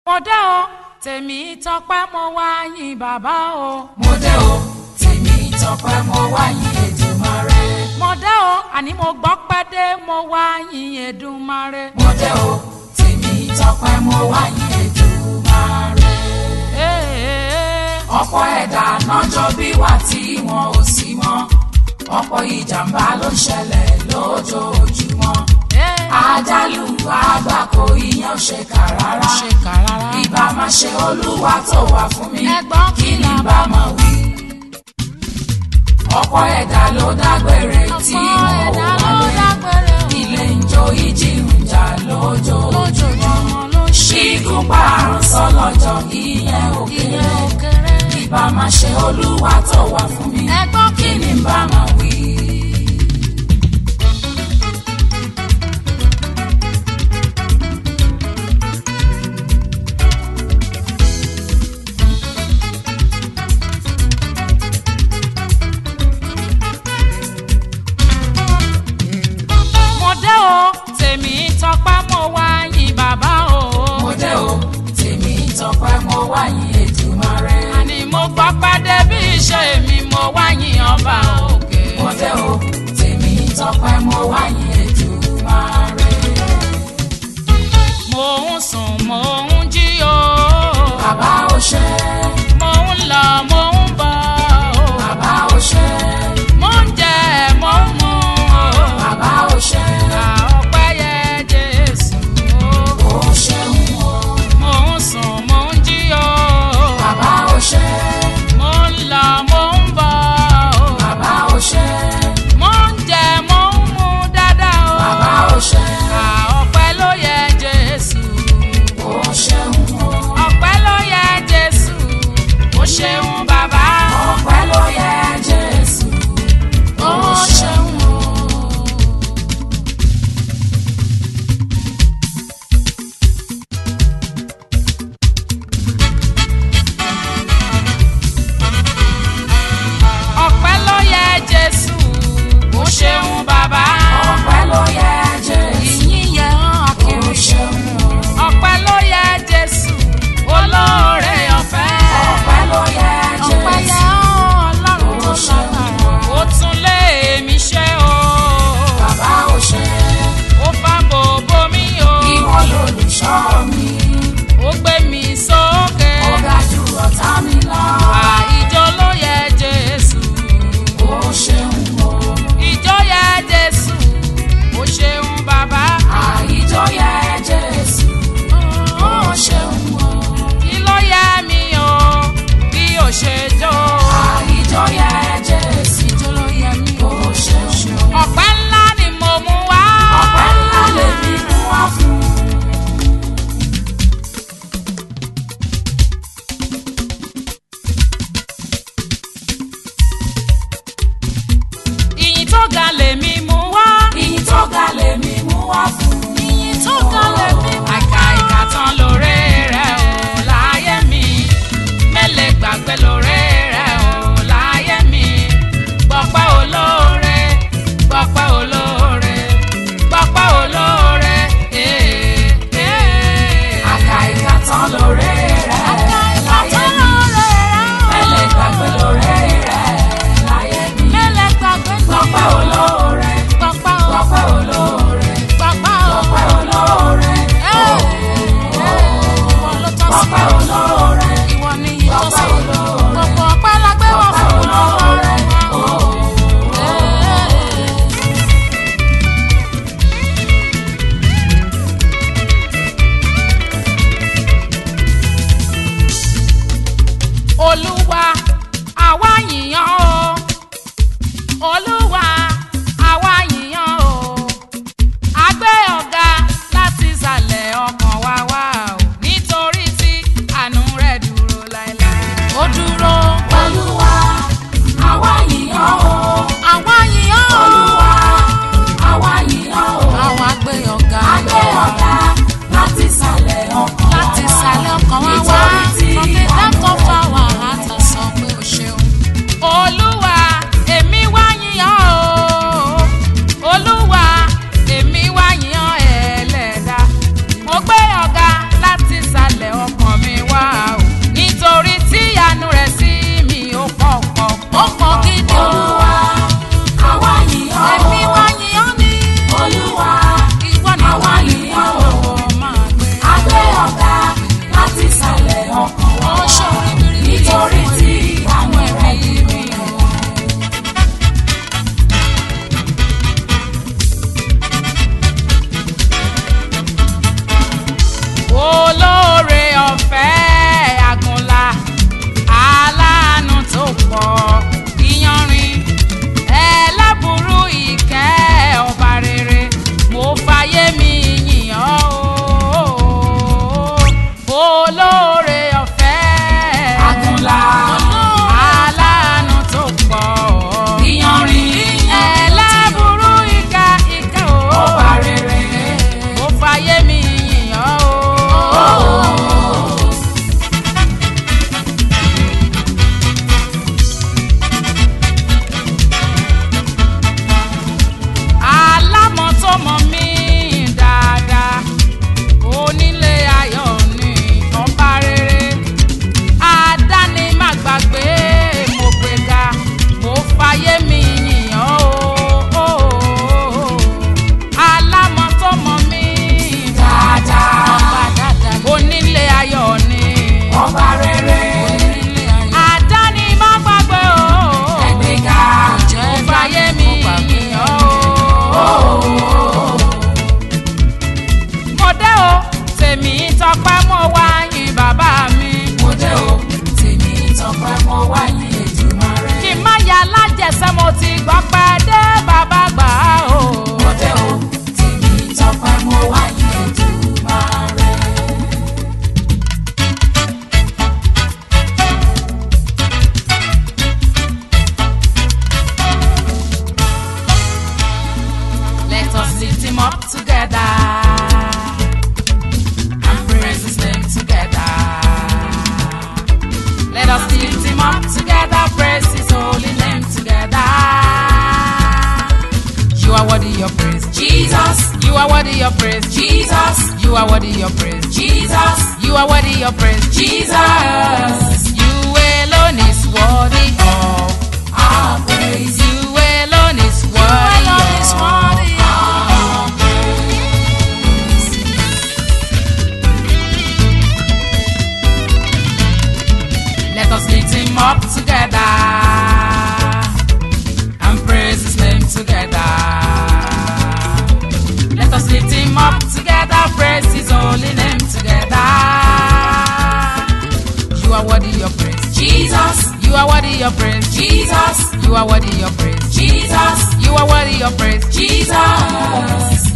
mo dé o tèmi tọpẹ́ mo wá yìn bàbá o. mo dé o tèmi tọpẹ́ mo wá yìn Èdùmàrè. mo dé o àní mo gbọ́ pẹ́ dé mo wá yìn Èdùmàrè. mo dé o tèmi tọpẹ́ mo wá yìn Èdùmàrè. Ee, ọ̀pọ̀ ẹ̀dá nájọ́ bí wà tí wọn ò sí mọ́ ọ̀pọ̀ ìjàmbá ló ń ṣẹlẹ̀ lójoojúmọ́ ee, àjálù àgbákò ìyẹn ò ṣe kà rárá ṣe kà rárá. ìbá máa ṣe olúwa tó wà fún mi Ẹ̀gbọ́n kí ni kìlọ̀ bá máa wí. ọ̀pọ̀ ẹ̀dá ló dágbére tí ọ̀pọ̀ wọn ò ẹ̀dá ló wálé dágbére o. ilé ń jó ìjì ń jà lójoojúmọ́ lójoojúmọ́ ló ṣe ṣígun pààrùn sọlọ́jọ́ ìyẹn ò ìyẹn kéré ò kéré. ìbá máa ṣe olúwa tó wà fún mi Ẹ̀gbọ́n kí ni bá máa wí. mo dé o tèmi tọpẹ́ mo wá yìn bàbá o. mo dé o tèmi tọpẹ́ mo wá yìn Èdùmàrè. àní mo gbọ́ pẹ́ dé bí iṣẹ́ mi mo wá yìn ọba òkè. mo dé o tèmi tọpẹ́ mo wá yìn Èdùmàrè. mo ń sùn mo ń jí o. bàbá ò ṣe mo ń lọ mo ń bọ̀ o. bàbá ò ṣe mo ń jẹ mo ń mu o. bàbá ò ṣe a ọpẹ́ yẹ Jésù o. ó ṣeun o. mo ń sùn mo ń jí o. bàbá ò ṣe mo ń lọ mo ń bọ̀ o. bàbá ò ṣe mo ń jẹ mo ń mu dáadáa o. bàbá ò ṣe a ọpẹ́ ló yẹ Jésù. ó ṣeun o. ọpẹ́ ló yẹ Jésù. o ṣeun bàbá. ọpẹ́ ló yẹ Jésù ó ṣeun o. ọpẹ́ ló yẹ Jésù. o ṣeun bàbá. ọpẹ́ ló yẹ Jésù ìyìn yẹ hàn ó akiri. ṣeun o. ọpẹ́ ló yẹ Jésù. olóore ọ̀fẹ́. ọpẹ́ ló yẹ ọpẹ́ yẹ Jésù hàn Ọlọ́run tó ó ṣeun lágbára. o. ó tún lé mi ṣe o. bàbá ò ṣe ó fa bòbò mi o. ìwọ lolùṣọ́ mi ó gbé mi sókè. ó ga jù ọ̀tá mi lọ àìjọ ló yẹ Jésù. ó ṣeun o. ìjọ yẹ Jésù. ó ṣeun bàbá. àìjọ yẹ Jésù ó ṣeun o. kí ló yẹ mi o bí ó ṣe jó. àìjọ yẹ Jésù ìjọ ló yẹ mi ó ṣeun o. ọpẹ́ ńlá ni mo mú wá. ọpẹ́ ńlá lèmi mú wá fún ìyìn tó ga lèmi mú wá. ìyìn tó ga lèmi mú wá fún ìyìn tó ga lèmi mú wá. àìkà ìkà tán lóore rẹ̀ o láyé mi. mélèé gbàgbé lóore rẹ̀ o láyé mi. gbọ̀pẹ́ olóore gbọ̀pẹ́ olóore gbọ̀pẹ́ olóore. ee, ee. àkà ìkà tán lóore rẹ̀ láyé mi mẹ́lẹ̀ gbàgbé lóore rẹ̀ láyé mi mélèé gbàgbé gbọ́pẹ́ olóore gbọ̀pẹ́ o gbọ́pẹ́ olóore gbọ̀pẹ́ o. gbọ́pẹ́ olóore Ìwọ ló tọ́ sí gbọ́pẹ́ olóore ìwọ ni yìí tó sí. gbọ́pẹ́ olóore Gbogbo ọpẹ́ la gbé wá gbọ́pẹ́ fún olóore Ọlọ́run. Olúwa àwa yìnyàn o. Olúwa àwa yìnyàn o. A gbé ọ̀gá láti ìsàlẹ̀ ọkàn wa wá o. Nítorí tí àánú olóore ọ̀fẹ́. Àgùnlá. aláàánú tó pọ̀. Ìyanrìn. ẹlẹ́burú ìka ìka o. Ọba rere. mo fàyè mi yìn ọ́ o. alámọ̀ tó mọ̀ mí dáadáa onílé ayọ̀ ni ọba rere àdáni má gbàgbé mo gbéga mo fàyè mi yìn ọ́ o. alámọ̀ tó mọ̀ mí Dáadáa. ọba dáadáa onílé ayọ̀ ni Ọba rere. onílé ayọ̀ àdáni má gbàgbé o. Ẹgbẹ́ga. mo fàyè mi yìn ọ́ o mo dé o tèmi tọpẹ́ mo wá yìn bàbá mi. Mo dé o, tèmi tọpẹ́ mo wá yìn Èdùmàrè. kí n má ya lájẹsẹ́ mo ti gbọ́ pẹ́ dé bàbá gbà á o. Mo dé o, tèmi tọpẹ́ mo wá yìn Èdùmàrè. let us lift him up together and praise his name together. let us lift him up together praise his holy name together. you are worthy of praise. Jesus, You are worthy of praise. Jesus, You are worthy of praise. Jesus, You are worthy of praise. Jesus. You alone is worthy of. Our praise. You alone is worthy alone is of. worthy of praise. Let us lift him up together and praise his name together. Let us lift him up together, praise his holy name together. You are worthy of praise. Jesus, You are worthy of praise. Jesus, You are worthy of praise. Jesus, You are worthy of praise. Jesus.